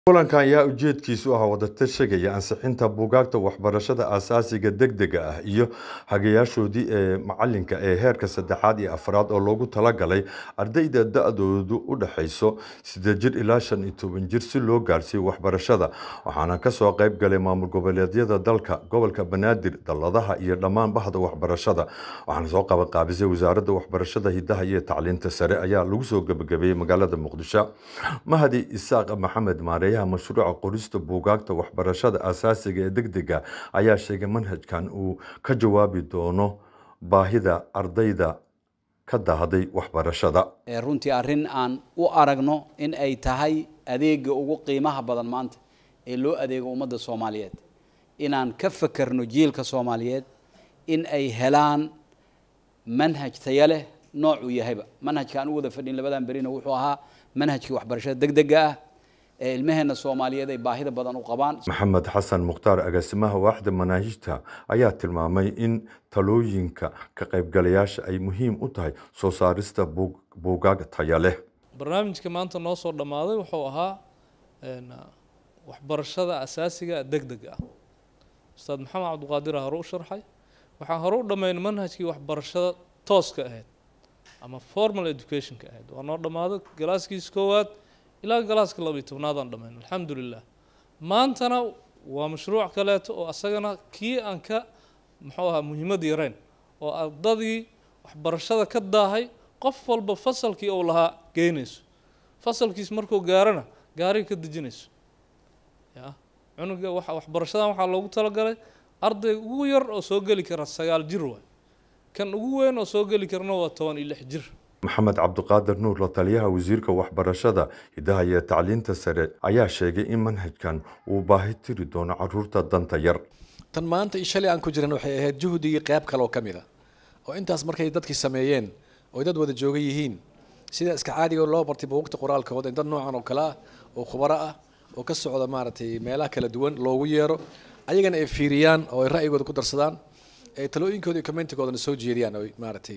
kulankan ayaa ujeedkiisu ah wadatashiga ansixinta buugaagta waxbarashada aasaasiga degdega ah iyo hagayaashoodii ee macalinka ee heerka saddexaad iyo afraad oo loogu talagalay ardayda da-doodu u dhexayso siddeed jir ilaa shan iyo toban jir si loo gaarsiiyo waxbarashada waxaana kasoo qayb galay maamul goboleedyada dalka gobolka banaadir dalladaha iyo dhammaan bahda waxbarashada waxaana soo qabanqaabisay wasaaradda waxbarashada hidaha iyo tacliinta sare ayaa lagu soo gebagabeeyey magaalada muqdisho mahadi isaaq maxamed maareeyaha mashruuca qorista buugaagta waxbarashada aasaasiga ee degdega ayaa sheegay manhajkan uu ka jawaabi doono baahida ardayda ka dahday waxbarashada runtii arrin aan u aragno in ay tahay adeega ugu qiimaha badan maanta ee loo adeego ummadda soomaaliyeed inaan ka fakerno jiilka soomaaliyeed in ay helaan manhaj taya leh noocuu yahayba manhajka aan u wada fadhin labadan berina wuxuu ahaa manhajkii waxbarashada degdega ah ee ilmaheena soomaaliyeed ay baahida badan u qabaan maxamed xasan mukhtaar agaasimaha waaxda manaahijta ayaa tilmaamay in talooyinka ka qaybgalayaasha ay muhiim u tahay soo saarista buugaag taya leh barnaamijka maanta noo soo dhammaaday wuxuu ahaa waxbarashada asaasiga degdega ah ustaad maxamed cabdiqaadir hore u sharxay waxaan hore u dhammaynay manhajkii waxbarashada tooska ahayd ama formal educationka ahayd waa noo dhammaaday galaaskiisa koowaad ilaa galaaska labiyo tobnaadaan dhammayn alxamdulilah maantana waa mashruuc kaleeto oo asagana kii aan ka muxuu ahaa muhiimad yareyn oo ardadii waxbarashada ka daahay qof walba fasalkii uu lahaa geynayso fasalkiis markuu gaarana gaariga ka dejinayso ya cunuga waxa waxbarashadan waxaa loogu talagalay arday ugu yar oo soo geli kara sagaal jir waay kan ugu weyn oo soo geli karana waa toban iyo lix jir maxamed cabdiqaadir nuur la taliyaha wasiirka waxbarashada hidaha iyo tacliinta sare ayaa sheegay in manhajkan uu baahi tiri doono caruurta danta yar tan maanta i shalay aan ku jiran waxay ahayd juhdigii qayb kale oo ka mid a oo intaas markay dadkii sameeyeen oo dad wada jooga yihiin sida iska caadiga loo bartay buugta qoraalkooda in dad noocan oo kale ah oo khubaro ah oo ka socda maaragtay meelaha kala duwan loogu yeero ayagana ay fiiriyaan oo ay ra'yigooda ku darsadaan ee talooyinkooda iyo commentigoodana soo jeediyaan oo maaragtay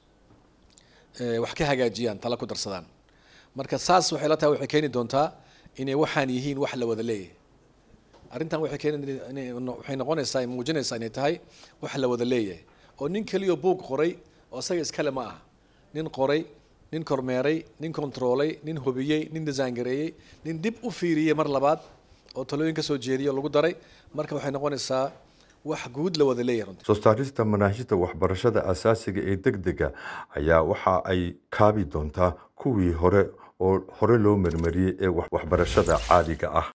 wax ka hagaajiyaan tala ku darsadaan marka saas waxay la tahay waxay keeni doontaa inay waxaan yihiin wax la wada leeyahay arrintan waxay keeni waxay noqonaysaa muujinaysaa inay tahay wax la wada leeyahay oo nin keliya buug qoray oo isaga iskale ma aha nin qoray nin kormeeray nin kontroolay nin hubiyey nin disaangareeyey nin dib u fiiriyey mar labaad oo talooyin ka soo jeediyay oo lagu daray marka waxay noqonaysaa wax guud la wada leeyahay soo saarista manaahijta waxbarashada aasaasiga ee degdega ayaa waxa ay kaabi doontaa kuwii hore oo hore loo marmariyey ee waxbarashada caadiga ah